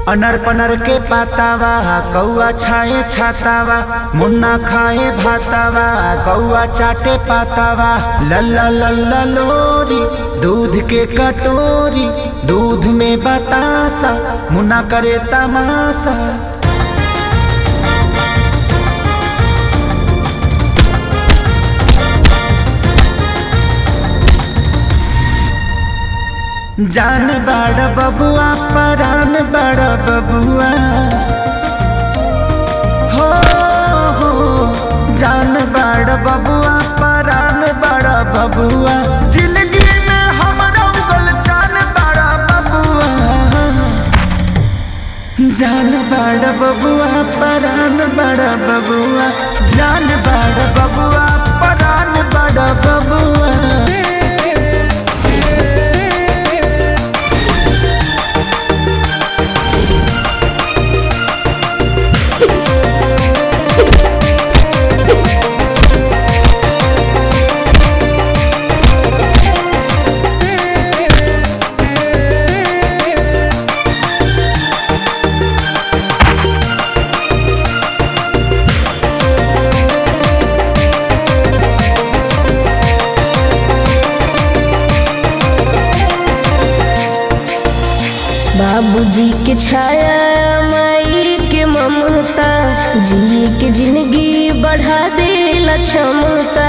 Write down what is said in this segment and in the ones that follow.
owner पनर के पातावा कौआ छाए छातावा मुन्ना खाए भातावा कौआ चाटे पातावा लल्ला लल्ला लोरी दूध के कटोरी दूध में बतासा मुन्ना करे तमाशा जान बड़ बबुआ परान बड़ बबुआ हो हो जान बड़ बबुआ परान बड़ बबुआ जिंदगी में हमरा उगल जान बड़ बबुआ जान बड़ बबुआ परान बड़ बबुआ जान बड़ बबुआ परान बड़ बबुआ बाबूजी के छाया माई के ममता जी के जिंदगी बढ़ा देला क्षमता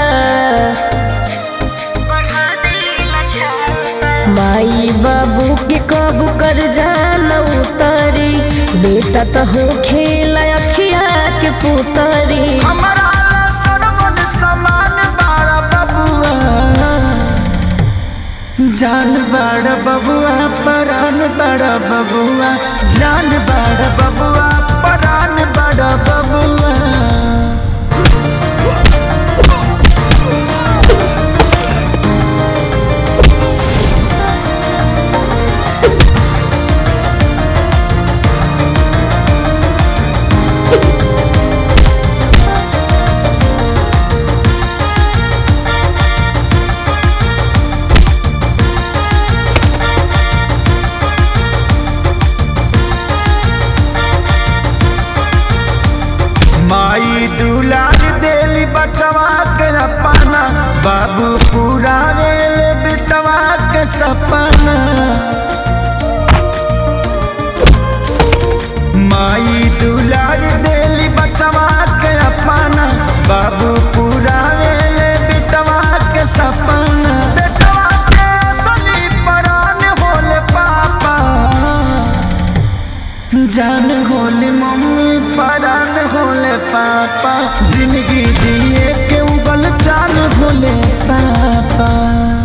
माई बाबू के कब कर जाना उतारी बेटा तो हो खेला अखिया के पुतारी हमरा ला सरवन समान बाड़ा बबुआ जान बड़ बबुआ परान बड़ बबुआ जान बड़ बबुआ परान बड़ बबुआ माई दुलार देली बचवा के अपना बाबू पूरा वेल बिटवा के सपना माई दुलार देली बचवा के अपना बाबू पूरा वेल बिटवा के सपना बेटवा के असली परान होले पापा जान होले मम्मी परान होले पापा जिंदगी जिए के उगल चाल होले पापा